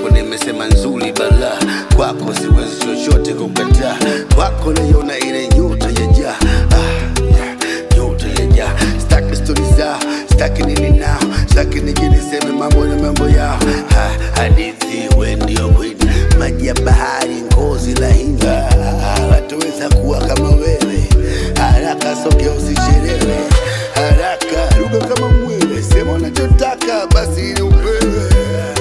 yako nimesema nzuri bala kwako siwezi chochote kukataa kwako naiona ile nyota ya jaa ah, yeah, nyota ya jaa staki stori zao staki nini nao staki nije niseme mambo na mambo yao ha, hadithi we ndio kwini maji ya bahari ngozi laini Ah, wataweza kuwa kama wewe haraka sogea usichelewe haraka ruga kama mwewe sema unachotaka basi ili upewe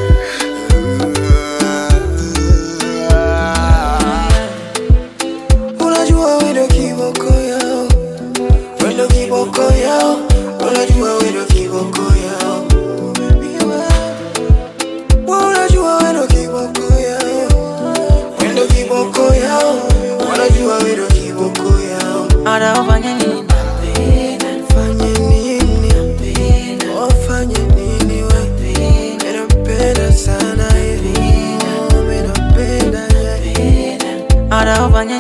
Unajua wewe ndio kiboko yao, wewe ndio kiboko yao, unajua wewe ndio kiboko yao. Wewe unajua wewe ndio kiboko yao, wewe ndio kiboko yao, unajua wewe ndio kiboko yao. Hata ufanye nini Fanye nini? Wafanye nini wewe? Ninapenda sana hivi, ninapenda hivi. hata ufanye